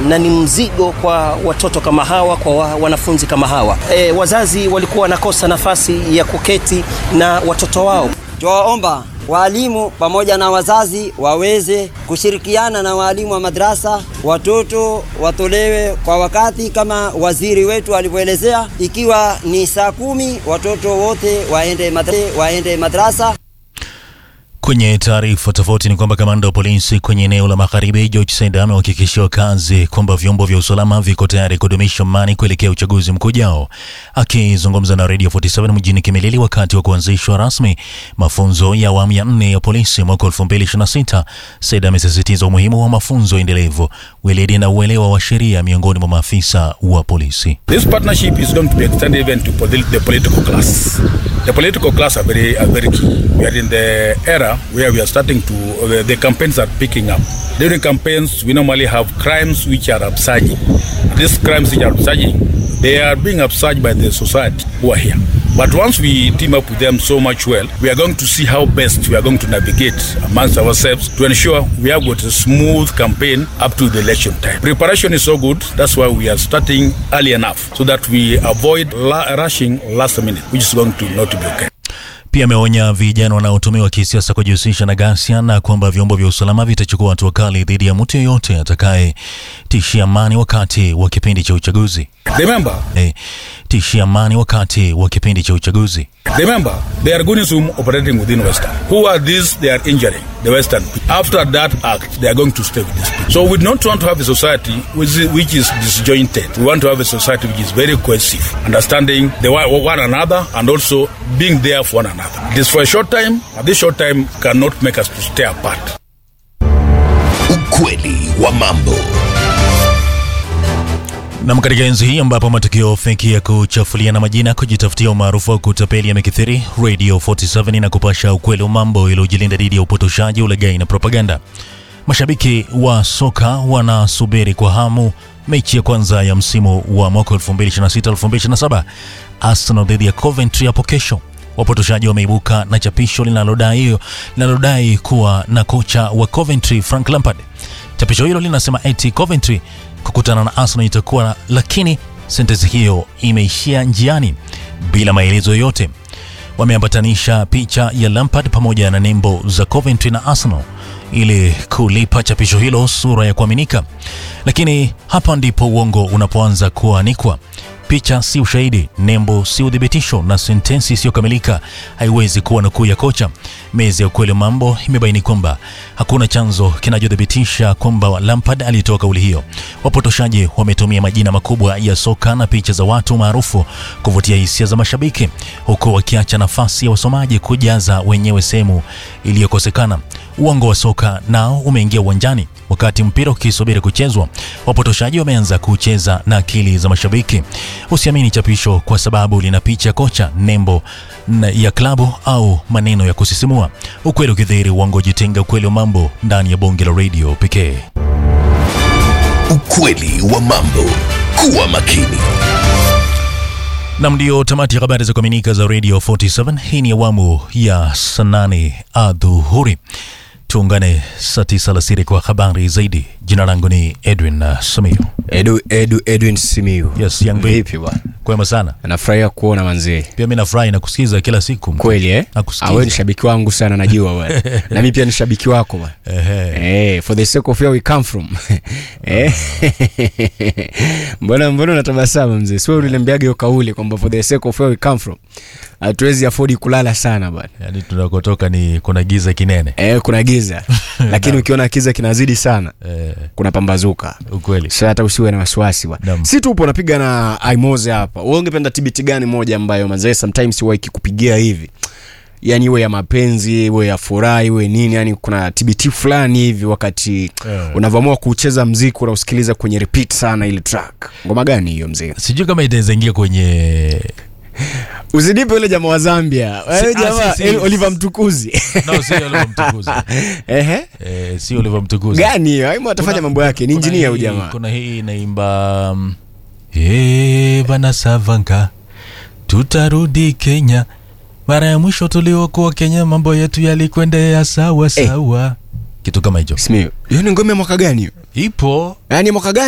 na ni mzigo kwa watoto kama hawa, kwa wa, wanafunzi kama hawa. E, wazazi walikuwa wanakosa nafasi ya kuketi na watoto wao. Twawaomba walimu pamoja na wazazi waweze kushirikiana na walimu wa madrasa, watoto watolewe kwa wakati kama waziri wetu alivyoelezea. Ikiwa ni saa kumi, watoto wote waende madrasa, waende madrasa. Kwenye taarifa tofauti ni kwamba kamanda wa polisi kwenye eneo la magharibi George Saida amewahakikishia wakazi kwamba vyombo vya usalama viko tayari kudumisha amani kuelekea uchaguzi mkuu ujao. Akizungumza na Radio 47 mjini Kimilili wakati wa kuanzishwa rasmi mafunzo ya awamu ya nne ya polisi mwaka 2026, Saida amesisitiza umuhimu wa mafunzo endelevu, weledi na uelewa wa sheria miongoni mwa maafisa wa polisi. This partnership is going to be extended even to polit- the political class. The political class are very, are very key. We are in the era where we are starting to, uh, the campaigns are picking up. During campaigns, we normally have crimes which are upsurging. These crimes which are upsurging, they are being upsurged by the society who are here. But once we team up with them so much well, we are going to see how best we are going to navigate amongst ourselves to ensure we have got a smooth campaign up to the election time. Preparation is so good, that's why we are starting early enough so that we avoid la- rushing last minute, which is going to not be okay. Pia ameonya vijana wanaotumiwa kisiasa kujihusisha na ghasia na kwamba vyombo vya usalama vitachukua hatua kali dhidi ya mtu yeyote atakayetishia amani wakati wa kipindi cha uchaguzi. Remember, Eh, tishia amani wakati wa kipindi cha uchaguzi. remember, they are going to operating within Western. Who are these? They are injuring the Western. people. After that act, they are going to stay with these people. So we don't want to have a society which is, which is disjointed. We want to have a society which is very cohesive, understanding the one one another and also being there for one another. It is for a short time, and this short time cannot make us to stay apart. Ukweli wa mambo. Nam, katika enzi hii ambapo matukio feki ya kuchafuliana majina, kujitafutia umaarufu wa kutapeli yamekithiri, Radio 47 na kupasha ukweli wa mambo iliyojilinda dhidi ya upotoshaji, ulaghai na propaganda. Mashabiki wa soka wanasubiri kwa hamu mechi ya kwanza ya msimu wa mwaka 2026-2027 Arsenal dhidi ya Coventry hapo kesho. Wapotoshaji wameibuka na chapisho linalodai linalodai kuwa na kocha wa Coventry Frank Lampard. Chapisho hilo linasema eti Coventry kukutana na Arsenal itakuwa, lakini sentensi hiyo imeishia njiani bila maelezo yoyote. Wameambatanisha picha ya Lampard pamoja na nembo za Coventry na Arsenal ili kulipa chapisho hilo sura ya kuaminika, lakini hapa ndipo uongo unapoanza kuanikwa. Picha si ushahidi, nembo si uthibitisho, na sentensi isiyokamilika haiwezi kuwa nukuu ya kocha. Meza ya ukweli wa mambo imebaini kwamba hakuna chanzo kinachothibitisha kwamba Lampard alitoa kauli hiyo. Wapotoshaji wametumia majina makubwa ya soka na picha za watu maarufu kuvutia hisia za mashabiki, huku wakiacha nafasi ya wasomaji kujaza wenyewe sehemu iliyokosekana. Uongo wa soka nao umeingia uwanjani wakati mpira ukisubiri kuchezwa. Wapotoshaji wameanza kucheza na akili za mashabiki. Usiamini chapisho kwa sababu lina picha ya kocha, nembo na- ya klabu au maneno ya kusisimua. Ukweli ukidhihiri, uongo jitenga. Ukweli wa mambo ndani ya bonge la radio pekee. Ukweli wa mambo. Kuwa makini. Nam, ndio tamati ya habari za kuaminika za Radio 47. Hii ni awamu ya saa nane adhuhuri. Tuungane saa tisa alasiri kwa habari zaidi. Jina langu ni Edwin uh, Samiu. Edu, Edu, Edwin Simiu. Yes, young babe. Vipi bwana? Kwema sana. Nafurahia kuona manzee. Pia mi nafurahi na kusikiza kila siku. Kweli eh? Nakusikiza. Ah, wewe ni shabiki wangu sana najua bwana. Na mimi pia ni shabiki wako bwana. Ehe. Eh, for the sake of where we come from. Eh. Mbona mbona unatabasamu mzee? Sio uliniambiaga hiyo kauli kwamba for the sake of where we come from. Hatuwezi afford kulala sana bwana. Yaani tunakotoka ni kuna giza kinene. Eh, kuna giza. Lakini ukiona kiza kinazidi sana, Eh, kuna pambazuka. ukweli. Sasa hata usiwe na wasiwasi bwana. Naam. Si tupo napiga na Aimoze hapa. Wewe ungependa TBT gani moja ambayo mazee sometimes huwa ikikupigia hivi? Yaani iwe ya mapenzi, iwe ya furaha, iwe nini, yani kuna TBT fulani hivi wakati Eh. unavyoamua kucheza mziki unausikiliza kwenye repeat sana ile track. Ngoma gani hiyo mzee? Sijui kama itaweza ingia kwenye Usidipe yule jamaa wa Zambia. Wewe Si- ah, jamaa si- si- eh, Oliver Mtukuzi. no, sio Oliver Mtukuzi. Ehe. Eh, sio Oliver Mtukuzi. Gani hiyo? Aimo atafanya Kuna- mambo yake. Ni kuna engineer huyu hii- jamaa. Kuna hii inaimba um, eh, bana Savanka, tutarudi Kenya. Mara ya mwisho tuliokuwa Kenya, mambo yetu yalikwendea sawa Eh. sawa, kitu kama hicho Simiyu. Hiyo ni ngoma ya mwaka gani hiyo? ipo Yaani mwaka gani?